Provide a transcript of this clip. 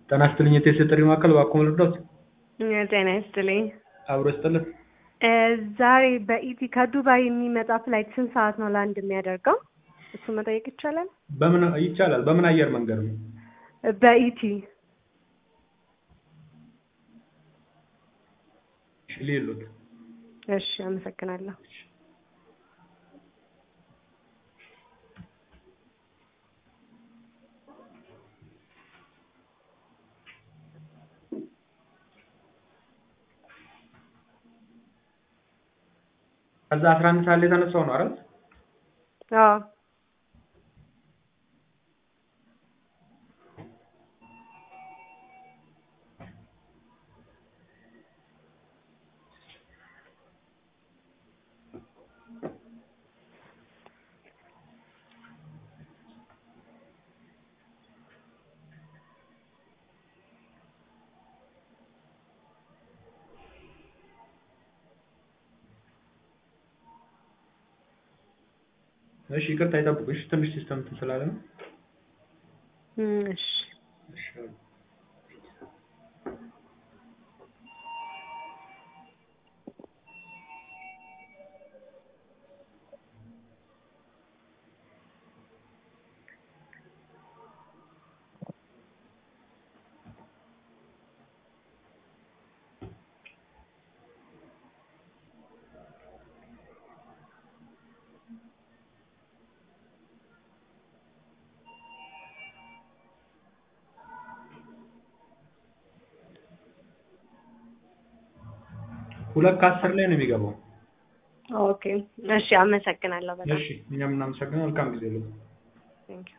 ጤና ይስጥልኝ የቴስት ጥሪ ማዕከል እባክዎ ልርዳዎት? ጤና ይስጥልኝ። አብሮ ይስጥልን። እ ዛሬ በኢቲ ከዱባይ የሚመጣ ፍላይት ስንት ሰዓት ነው ላንድ የሚያደርገው? እሱ መጠየቅ ይቻላል? በምን ይቻላል? በምን አየር መንገድ ነው? በኢቲ እሺ ልይሎት። እሺ አመሰግናለሁ። ከዛ አስራ አንድ ሰዓት ላይ የተነሳው ነው አይደል? አዎ እሺ ይቅርታ ይጠብቁ። እሺ ትንሽ ሲስተም እንትን ስላለ ነው። እም እሺ እሺ ሁለት ከአስር ላይ ነው የሚገባው። ኦኬ እሺ አመሰግናለሁ በጣም እሺ እኛም እናመሰግናለን። መልካም ጊዜ ይሁንልዎት። ቴንኪው